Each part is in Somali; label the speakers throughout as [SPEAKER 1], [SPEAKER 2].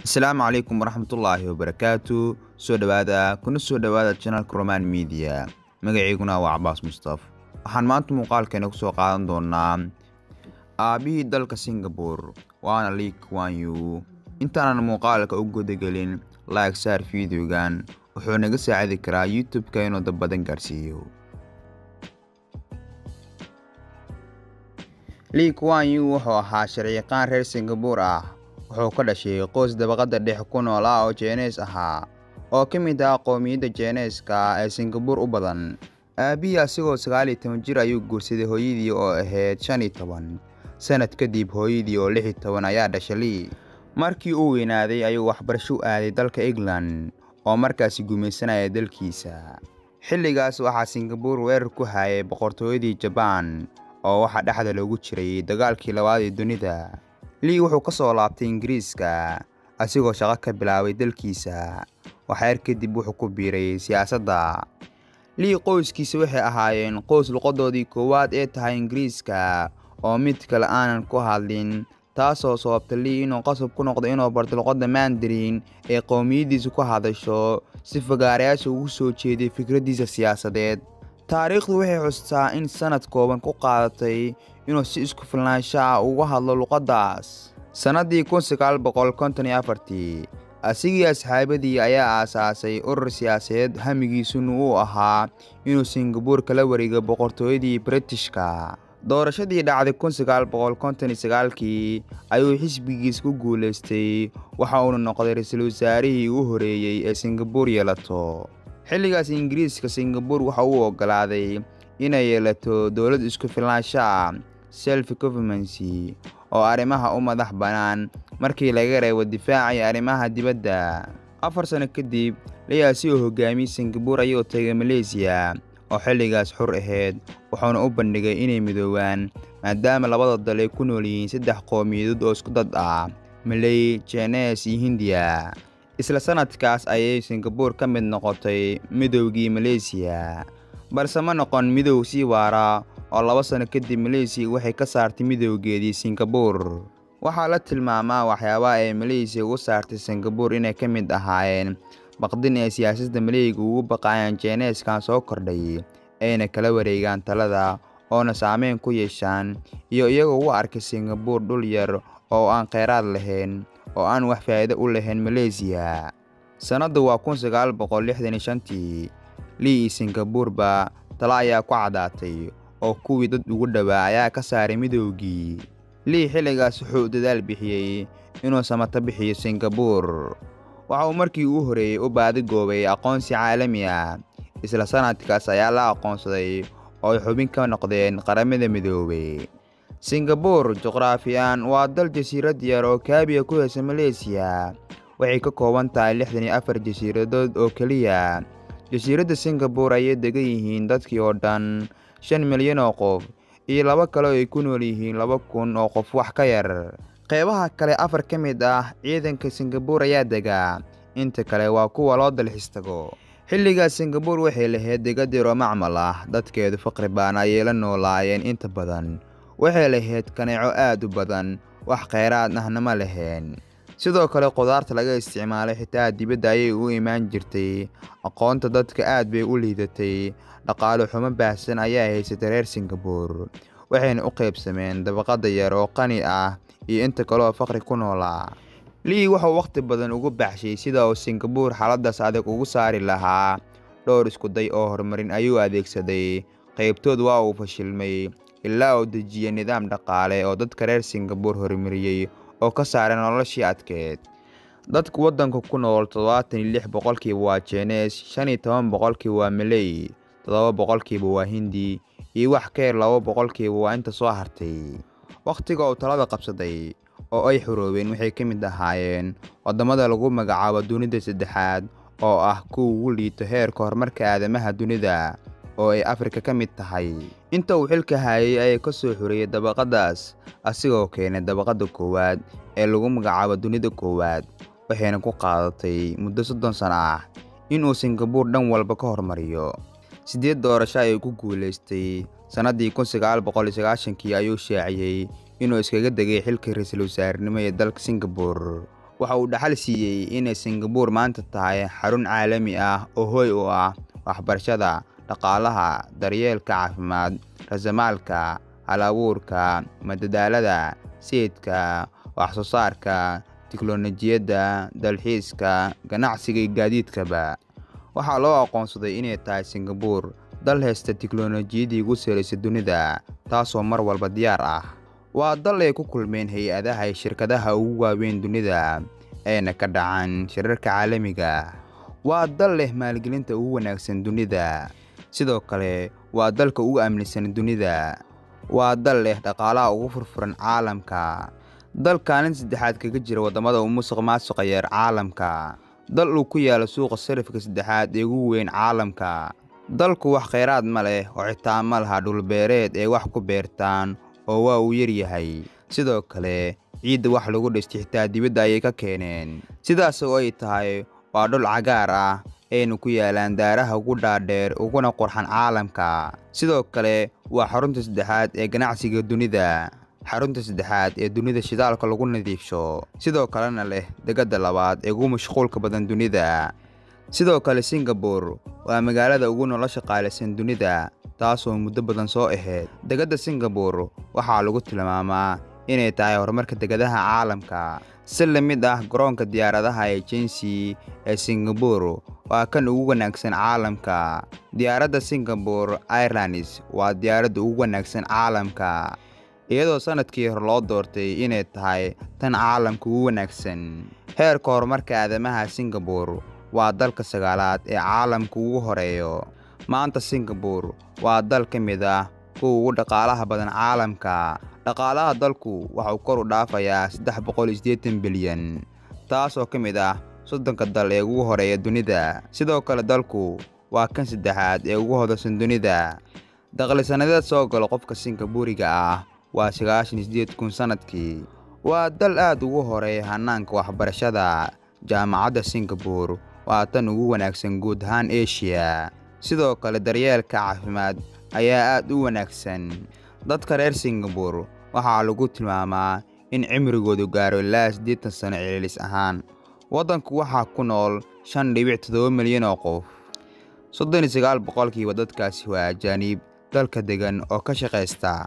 [SPEAKER 1] asalaamu calaykum waraxmatullaahi wabarakaatu soo dhowaada kuna soo dhowaada janalka roman media magaciiguna waa cabaas mustaf waxaan maanta muuqaalkeena ku soo qaadan doonaa aabbihii dalka singabore waana lee kuan yu intaanan muuqaalka u gudagelin like saar fideogan wuxuu naga saacidi karaa youtube-ka inuu dad badan gaarsiiyo lee kuan yu wuxuu ahaa sharciyaqaan reer singabore ah wuxuu ka dhashay qoys dabaqadda dhex ku nool ah oo jeeneys ahaa oo ka mid ah qowmiyadda jeeneyska ee singabore u badan aabbihii asigoo sagaal iyo toban jir ayuu guursaday hooyadii oo ahayd shan iyo toban sanad kadib hooyadii oo lix iyo toban ayaa dhashay lii markii uu weynaaday ayuu waxbarasho u aaday dalka england oo markaasi gumaysanaya dalkiisa xilligaas waxaa singabore weerar ku hayay boqortooyadii jabaan oo waxaa dhexda loogu jiray dagaalkii labaad ee dunida lii wuxuu ka soo laabtay ingiriiska asigoo shaqo ka bilaabay dalkiisa waxyar kadib wuxuu ku biiray siyaasadda lii qoyskiisa waxay ahaayeen qoys luqadoodii koowaad ee tahay ingiriiska oo mid kale aanan ku hadlin taasoo sababta lii inuu qasab ku noqdo inuu barto luqadda mandarin ee qowmiyaddiisa ku hadasho si fagaarayaasha ugu soo jeeday fikraddiisa siyaasadeed taariikhdu waxay xustaa in sanad kooban ku qaadatay inuu si isku filnaansho ah uga hadlo luqaddaas sannaddii kun sagaal boqol konton iyo afartii asigii asxaabadii ayaa aasaasay urur siyaasadeed hamigiisuna uu ahaa inuu singabore kala wareego boqortooyadii britishka doorashadii dhacday kun sagaal boqol konton iyo sagaalkii ayuu xisbigiis ku guulaystay waxa uuna noqday ra-iisul wasaarihii u horeeyey ee singabore yeelato xilligaas ingiriiska singabore waxa uu oggolaaday inay yeelato dowlad isku filnaansho ah self governmency oo arrimaha u madax bannaan markii laga reebo difaaca iyo arrimaha dibadda afar sano kadib layaasi oo hogaamiyey singabore ayuu tagay maleysiya oo xilligaas xur ahayd wuxuuna u bandhigay inay midoobaan maadaama labada dal ay ku nool yihiin saddex qowmiyadood oo isku dad ah maley jeenees iyo hindiya isla sanadkaas ayay singabore ka mid noqotay midowgii maleysiya balse ma noqon midow sii waara oo laba sano kadib maleysiya waxay ka saartay midowgeedii singabore waxaa la tilmaamaa waxyaabaha ay maleysiya ugu saartay singabore inay ka mid ahaayeen baqdin ay siyaasadda maleyga ugu baqaayaan jeeneeskan soo kordhay ayna kala wareegaan talada oona saameyn ku yeeshaan iyo iyagoo u arkay singabore dhul yar oo aan kheyraad lahayn oo aan wax faa'iido u lahayn maleysiya sannaddu waa kun sagaal boqol lixdan iyo shantii lii iyo singabureba tala ayaa ku caddaatay oo kuwii dad ugu dhowaa ayaa ka saaray midowgii lii xilligaas wuxuu dadaal bixiyey inuu samato bixiyo singabore waxa uu markii uu horeeyey u baadigoobay aqoonsi caalami ah isla sannadkaas ayaa la aqoonsaday oo ay xubin ka noqdeen qaramada midoobay singabore juqraafiyan waa dal jasiirad yar oo kaabiya ku heysa maleysiya waxay ka kooban tahay lixdan iyo afar jasiiradood oo keliya jasiiradda singabore ayay degan yihiin dadkii oo dhan shan milyan oo qof iyo laba kale oo ay ku nool yihiin laba kun oo qof wax ka yar qeybaha kale afar ka mid ah ciidanka singabore ayaa degaa inta kale waa kuwa loo dalxiis tago xilligaas singabore waxay lahayd degadiroo macmal ah dadkeedu faqri baan ayay la noolaayeen inta badan waxay lahayd kaneeco aad u badan wax kheyraad ahna ma lahayn sidoo kale qudaarta laga isticmaalay xitaa dibadda ayay u imaan jirtay aqoonta dadka aad bay u liidatay dhaqaale xumo baahsan ayaa haysatay reer singabore waxayna u qaybsameen dabaqadda yar oo qani ah iyo inta kaleoo faqri ku noolaa lii wuxuu wakhti badan ugu baxshay sida uu singabore xaaladdaas adag ugu saari lahaa dhowr iskuday oo horumarin ayuu adeegsaday qaybtood waa uu fashilmay ilaa uu dejiyey nidaam dhaqaale oo dadka reer singabore horumariyey oo ka saaray noloshii adkeed dadka waddanka ku nool toddobaatan iyo lix boqolkiiba waa jeenees shan iyo toban boqolkiiba waa maley toddoba boqolkiiba waa hindi iyo wax ka yar laba boqolkiiba waa inta soo hartay wakhtiga uu talada qabsaday oo ay xuroobeen waxay ka mid ahaayeen waddamada lagu magacaabo dunida saddexaad oo ah kuwa ugu liito heerka horumarka aadamaha dunida oo ay afrika ka mid tahay inta uu xilka hayay ayaa ka soo xoreeyey dabaqaddaas asigoo keenay dabaqadda koowaad ee lagu magacaabo dunida koowaad waxayna ku qaadatay muddo soddon sano ah inuu singabore dhan walba ka hormariyo siddeed doorasho ayuu ku guulaystay sannaddii kun sagaal boqol iyo sagaashankii ayuu shaaciyey inuu iskaga degay xilka ra-iisul wasaarenimo ee dalka singabore waxa uu dhaxal siiyey inay Singapore maanta tahay xarun caalami ah oo hoy u ah waxbarashada, dhaqaalaha, daryeelka caafimaad, raasamaalka, hal-abuurka, madadaalada, sayidka, wax-soo-saarka, tiknoolajiyadda, dalxiiska, ganacsiga iyo gaadiidkaba. Waxaa loo aqoonsaday inay tahay Singapore dal haysta tiknoolajiyadii ugu sarreysay dunida, taasoo mar walba diyaar ah. Waa dal ay ku kulmeen hay'adaha iyo shirkadaha ugu waaweyn dunida, ayna ka dhacaan shirarka caalamiga ah. Waa dal leh maalgelinta ugu wanaagsan dunida, sidoo kale waa dalka ugu aaminsan dunida. Waa dal leh dhaqaalaha ugu furfuran caalamka. Dal kaalin saddexaad kaga jira waddamada ugu musuqmaasuqa yar caalamka. Dal uu ku yaalo suuqa sarifka saddexaad ee ugu weyn caalamka. Dalku wax kheyraad ma leh oo xitaa ma laha dhul beereed ay wax ku beertaan oo waa uu yar yahay. Sidoo kale, ciidda wax lagu dhistay xitaa dibadda ayay ka keeneen. Sidaas oo ay tahay, waa dhul cagaar ah, ayna ku yaalaan daaraha ugu dhaadheer uguna qurxan caalamka. Sidoo kale, waa xarunta saddexaad ee ganacsiga dunida. Xarunta saddexaad ee dunida shidaalka lagu nadiifsho, sidoo kalena leh dekedda labaad ee ugu mashquulka badan dunida. Sidoo kale, Singapore waa magaalada ugu nolosha qaalisan dunida, taasoo muddo badan soo ahayd. Dekedda Singapore waxaa lagu tilmaamaa inay tahay horumarka dekedaha caalamka. Si la mid ah garoonka diyaaradaha ee Changi ee Singapore waa kan ugu wanaagsan caalamka. Diyaaradda Singapore Airlines waa diyaaradda ugu wanaagsan caalamka, iyadoo sanadkii hore loo doortay inay tahay tan caalamka ugu wanaagsan. Heerka horumarka aadamaha Singapore waa dalka sagaalaad ee caalamka ugu horeeya. Maanta Singapore waa dal ka mid ah kuwa ugu dhaqaalaha badan caalamka. Dhaqaalaha dalku waxa uu kor u dhaafayaa saddex boqol iyo siddeetan bilyan, taasoo ka mid ah soddonka dal ee ugu horeeya dunida. Sidoo kale, dalku waa kan saddexaad ee ugu hodansan dunida. Dakhli sanadeed soo gala qofka Singapooriga ah waa sagaashan iyo siddeed kun sanadkii. Waa dal aad ugu horeeya hannaanka waxbarashada. Jaamacadda Singapore waa tan ugu wanaagsan guud ahaan Asia. Sidoo kale, daryeelka caafimaad ayaa aad u wanaagsan. Dadka reer Singapore waxaa lagu tilmaamaa in cimrigoodu gaaro ilaa siddeetan sano celcelis ahaan. Waddanku waxaa ku nool shan dhibic toddoba milyan oo qof. soddon iyo sagaal boqolkiiba dadkaasi waa ajaanib dalka degan oo ka shaqaysta.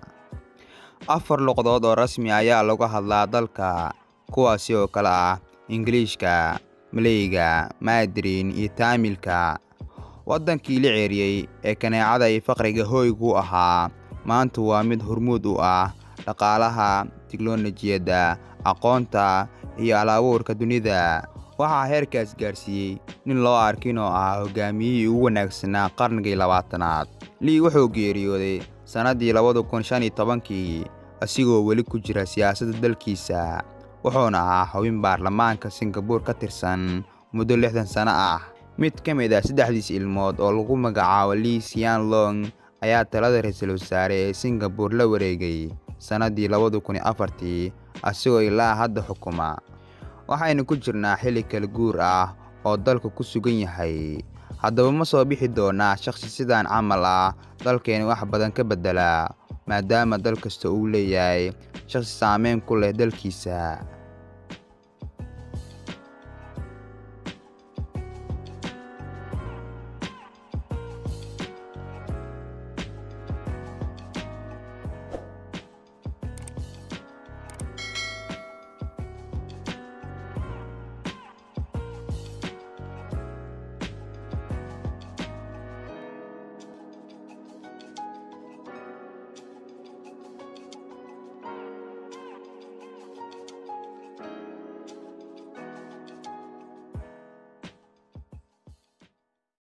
[SPEAKER 1] Afar luqadood oo rasmi ah ayaa lagu hadlaa dalka, kuwaasi oo kala ah Ingiriiska, Maleyga, Mandarin iyo Taamilka. Waddankii la ceeriyey ee kaneecada iyo faqriga hoyga u ahaa, maanta waa mid hormuud u ah dhaqaalaha, tiknoolajiyadda, aqoonta, iyo hal-abuurka dunida. Waxaa heerkaas gaarsiiyey nin loo arko inuu ahaa hogaamiyihii ugu wanaagsanaa qarnigii labaatanaad. Lee wuxuu geeriyooday sannaddii labada kun shan iyo tobankii, asigoo weli ku jira siyaasadda dalkiisa, wuxuuna ahaa xubin baarlamaanka Singapore ka tirsan muddo lixdan sano ah. Mid ka mid ah saddexdiis ilmood oo lagu magacaabo Lee Hsien Loong ayaa talada ra'iisul wasaare ee Singapore la wareegay sannaddii labada kun iyo afartii, asigoo ilaa hadda xukuma. Waxaynu ku jirnaa xilli kala guur ah oo dalku ku sugan yahay. Haddaba ma soo bixi doonaa shakhsi sidan camal ah dalkeena wax badan ka beddela, maadaama dal kasta uu leeyahay shakhsi saameyn ku leh dalkiisa.